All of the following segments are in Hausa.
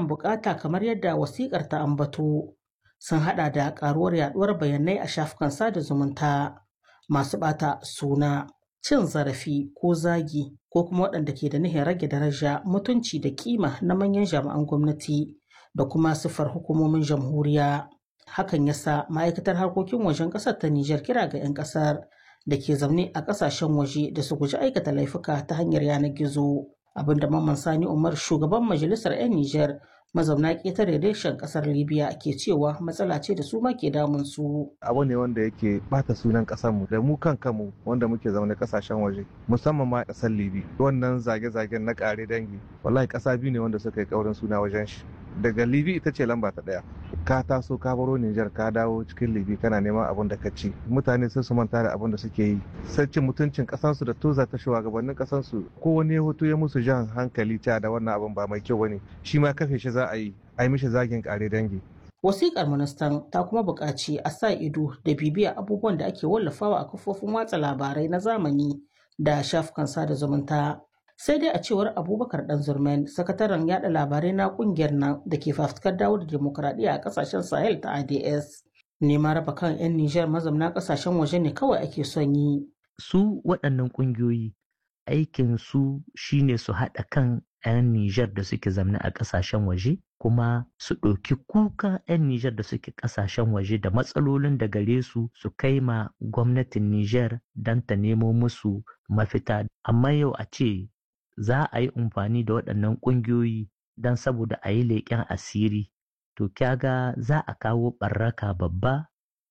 biyan bukata kamar yadda wasikar ta ambato sun hada da karuwar yaduwar bayanai a shafukan sada zumunta masu bata suna cin zarafi ko zagi ko kuma waɗanda ke da nihin rage daraja mutunci da kima na manyan jami'an gwamnati da kuma siffar hukumomin jamhuriya hakan yasa ma'aikatar harkokin wajen ƙasar ta Nijar kira ga 'yan ƙasar da ke zaune a ƙasashen waje da su guji aikata laifuka ta hanyar yanar gizo abinda mamman sani umar shugaban majalisar 'yan Nijar mazauna ƙetare reshen ƙasar libya ke cewa matsala ce da su ma ke damun su abu ne wanda yake bata sunan ƙasarmu da mu kan kanmu wanda muke zaune ƙasashen waje musamman ma ƙasar libi wannan zage-zagen na ƙare dangi wallahi ƙasa biyu ne wanda suka yi ƙaurin suna wajen shi daga libi ita ce lamba ta ɗaya ka taso ka baro Nijar ka dawo cikin libi kana neman abin da ka ci mutane sun su manta da abin da suke yi sai cin mutuncin kasansu da toza ta shugabannin kasansu ko wani hoto ya musu jan hankali ta da wannan abin ba mai kyau bane shi ma kafe shi za a yi a yi mishi zagin kare dangi Wasiƙar ministan ta kuma buƙaci a sa ido da bibiya abubuwan da ake wallafawa a kafofin watsa labarai na zamani da shafukan sada zumunta. sai dai a cewar abubakar dan zurmen sakataren yada labarai na kungiyar nan da ke fafutukar dawo da demokuraɗiyya a kasashen sahel ta ads neman raba kan 'yan nijar mazamna kasashen waje ne kawai ake son yi su waɗannan ƙungiyoyi aikin su shine su haɗa kan 'yan nijar da suke zamna a ƙasashen waje kuma su ɗauki kuka 'yan nijar da suke ƙasashen waje da matsalolin da gare su su kai ma gwamnatin nijar don ta nemo musu mafita amma yau a ce za a yi amfani da waɗannan ƙungiyoyi don saboda a yi leƙen asiri to kyaga za a kawo ɓarraka babba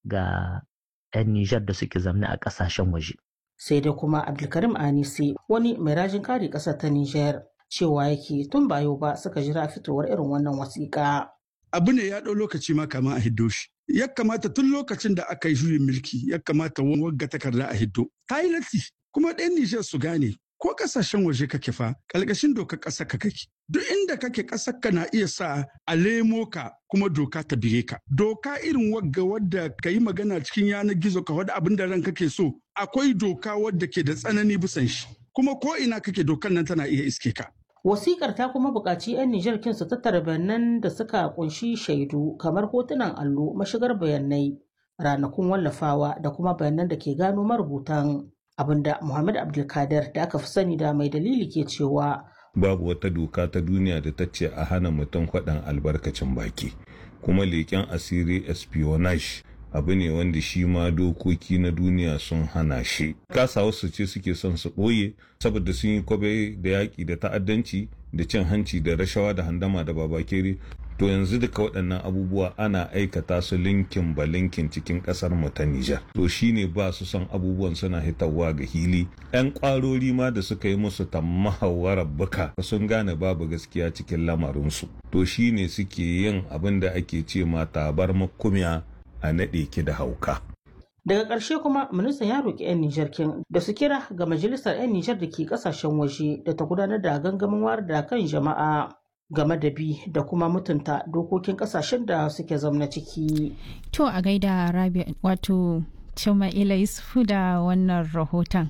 ga 'yan Nijar da suke zamne a ƙasashen waje. Sai dai kuma Abdulkarim Anisi wani mai rajin kare ƙasar ta Nijar cewa yake tun ba yau ba suka jira fitowar irin wannan wasiƙa. Abu ne ya ɗau lokaci ma kama a hiddo shi. Ya kamata tun lokacin da aka yi juyin mulki ya kamata wagga takarda a hiddo. Ta yi latti kuma ɗan Nijar su gane ko kasashen waje kake fa ƙalƙashin dokar ƙasar ka kake duk inda kake ƙasar ka na iya sa a lemo ka kuma doka ta bire ka doka irin wagga wadda ka yi magana cikin yanar gizo ka wadda abin da ran kake so akwai doka wadda ke da tsanani bisan shi kuma ko ina kake dokar nan tana iya iske ka Wasikar ta kuma buƙaci 'yan Nijar kin su tattara bayanan da suka kunshi shaidu kamar hotunan allo mashigar bayanai ranakun wallafawa da kuma bayanan da ke gano marubutan abinda Muhammad Abdulkadir da aka fi sani da mai dalili ke cewa babu wata doka ta duniya da ta ce a hana mutum faɗan albarkacin baki kuma leƙen asiri espionage abu ne wanda shi ma dokoki na duniya sun hana shi kasa wasu ce suke son su ɓoye saboda sun yi kwabe da yaƙi da ta'addanci da cin hanci da rashawa da handama da babakere to yanzu duka waɗannan abubuwa ana aikata su linkin ba linkin cikin ƙasar mu ta Nijar. To shine ba su son abubuwan suna hitawa ga hili. 'Yan ƙwarori ma da suka yi musu tammahawarar buka sun gane babu gaskiya cikin lamarinsu. To shine suke yin abin da ake ce ma tabar makumiya a naɗe ki da hauka. Daga ƙarshe kuma ministan ya roƙi 'yan Nijar kin da su kira ga majalisar 'yan Nijar da ke ƙasashen waje da ta gudanar da gangamin wayar da kan jama'a. game da bi da kuma mutunta dokokin kasashen da suke zamna ciki. To a gaida Rabi wato Cima'ila Yusufu da wannan rahoton.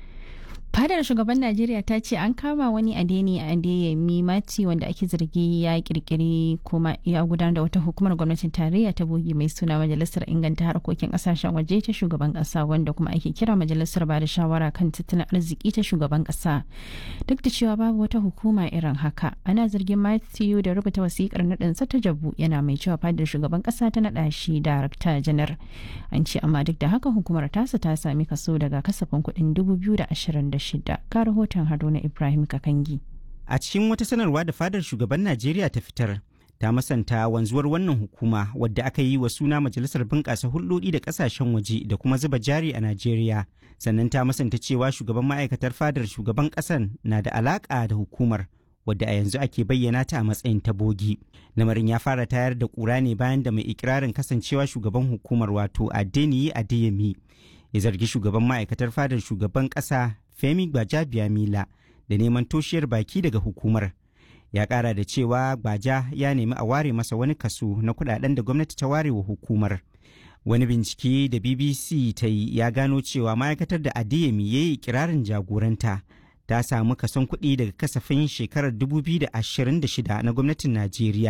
Fadar shugaban Najeriya ta ce an kama wani adeni a Adeyemi Mati wanda ake zargi ya kirkiri kuma ya gudanar da wata hukumar gwamnatin tarayya ta bogi mai suna Majalisar Inganta Harkokin Kasashen Waje ta shugaban kasa wanda kuma ake kira Majalisar Bada Shawara kan Tattalin Arziki ta shugaban kasa. Duk da cewa babu wata hukuma irin haka, ana zargin Matthew da rubuta wasikar naɗinsa ta jabu yana mai cewa fadar shugaban kasa ta naɗa shi darakta janar. An ce amma duk da haka hukumar tasa ta sami kaso daga kasafin kuɗin 2026. ga rahoton Haruna Ibrahim Kakangi. A cikin wata sanarwa da fadar shugaban Najeriya ta fitar, ta masanta wanzuwar wannan hukuma wadda aka yi wa suna Majalisar Bunƙasa Hulɗoɗi da Ƙasashen Waje da kuma zuba jari a Najeriya. Sannan ta masanta cewa shugaban ma'aikatar fadar shugaban ƙasan na da alaƙa da hukumar wadda a yanzu ake bayyana ta a matsayin tabogi. Lamarin ya fara tayar da ƙura ne bayan da mai ikirarin kasancewa shugaban hukumar wato Adeniyi Adeyemi ya zargi shugaban ma'aikatar fadar shugaban ƙasa Femi Gbajabiamila da neman toshiyar baki daga hukumar. Ya ƙara da cewa Gbaja ya nemi a ware masa wani kaso na kudaden da gwamnati ta ware wa hukumar. Wani bincike da BBC ta yi ya gano cewa ma'aikatar da Adeyemi ya yi kirarin jagoranta ta samu kason kuɗi daga kasafin shekarar 2026 na gwamnatin Najeriya